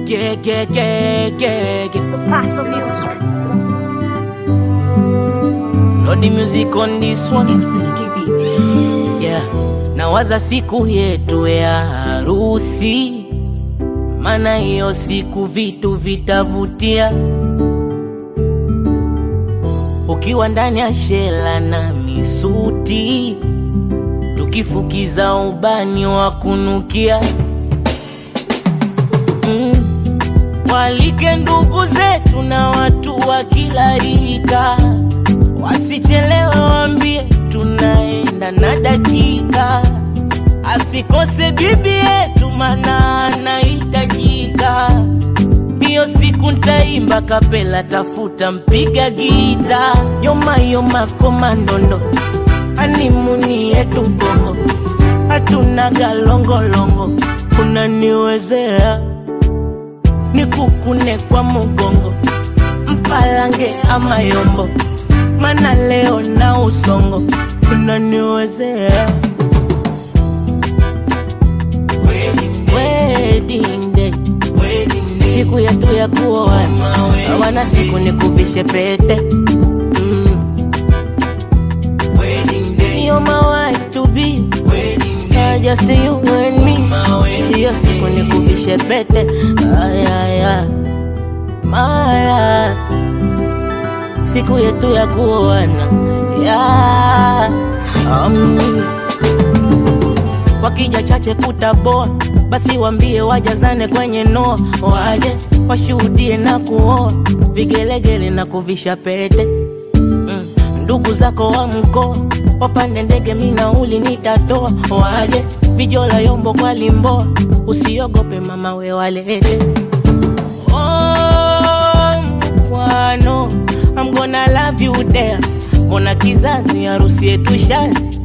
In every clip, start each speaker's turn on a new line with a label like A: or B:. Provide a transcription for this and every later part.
A: Yeah, yeah, yeah, yeah, yeah.
B: The Paso Music.
A: Lord the music on this one.
B: Infinity Beats.
A: Yeah. Nawaza siku yetu ya harusi, maana hiyo siku vitu vitavutia. Ukiwa ndani ya shela na misuti, tukifukiza ubani wa kunukia mm. Walike ndugu zetu na watu wa kila rika, wasichelewe, waambie tunaenda na dakika, asikose bibi yetu, mana anahitajika. Hiyo siku ntaimba kapela, tafuta mpiga gita, yoma yoma komandondo, animuni yetu bongo, hatuna galongolongo, unaniwezea nikukune kwa mugongo, mpalange ama yombo, mana leo na usongo, unaniwezea wedding day, siku yetu ya kuoana, hawana siku ni kuvishe pete mm. You're my wife to be Uh, just you and me hiyo siku ni kuvishe pete ay, ay, ay. mara siku yetu ya kuoana yeah. um. wakija chache kutaboa basi wambie wajazane kwenye noa waje washuhudie na kuoa vigelegele na kuvisha pete mm. ndugu zako wa mkoa wapande ndege minauli nitatoa waje vijola yombo kwa limboa usiogope mama we walete oh, mkwano I'm gonna love you there mbona kizazi harusi yetu shazi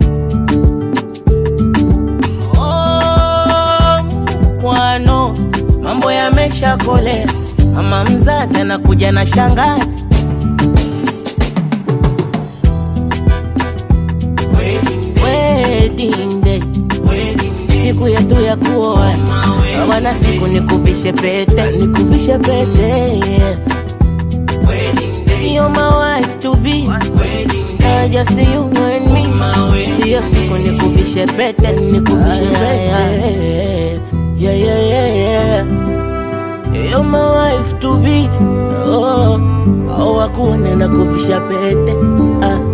A: oh, mkwano mambo yameshakolea mama mzazi anakuja na shangazi wedding day siku yetu ya kuoana hawana siku nikuvishe pete nikuvishe pete yeah. You're my wife to be uh, just you and me hiyo siku nikuvishe pete nikuvishe pete yeah, yeah, yeah, yeah. You're my wife to be oh, oh, wakuone na kuvisha pete ah.